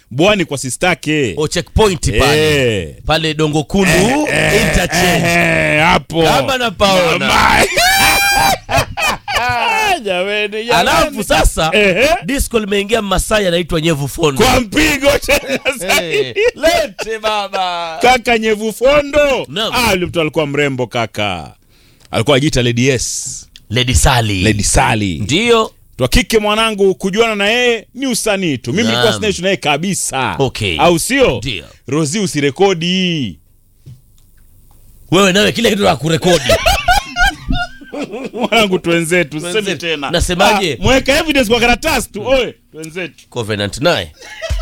bwani kwa sistake o checkpoint pale Eh. pale dongo kundu interchange Eh, hapo kama napaona Mama. Jameni, jameni. alafu sasa Ehe. disco limeingia masai anaitwa nyevu fondo kwa mpigo tena Eh, lete baba kaka nyevu fondo Naam. ah, yule mtu alikuwa mrembo kaka alikuwa ajiita lady s lady sali lady sali ndio twa kike mwanangu kujuana na yeye ni usanii tu mimi Naam. nilikuwa sinaishi naye kabisa Okay. au sio Ndio. rosi usirekodi wewe nawe kile kitu la kurekodi mwanangu twenzetu sisemi Twenzetu. tena Nasemaje? Ah, mweka evidence kwa karatasi tu oye twenzetu covenant naye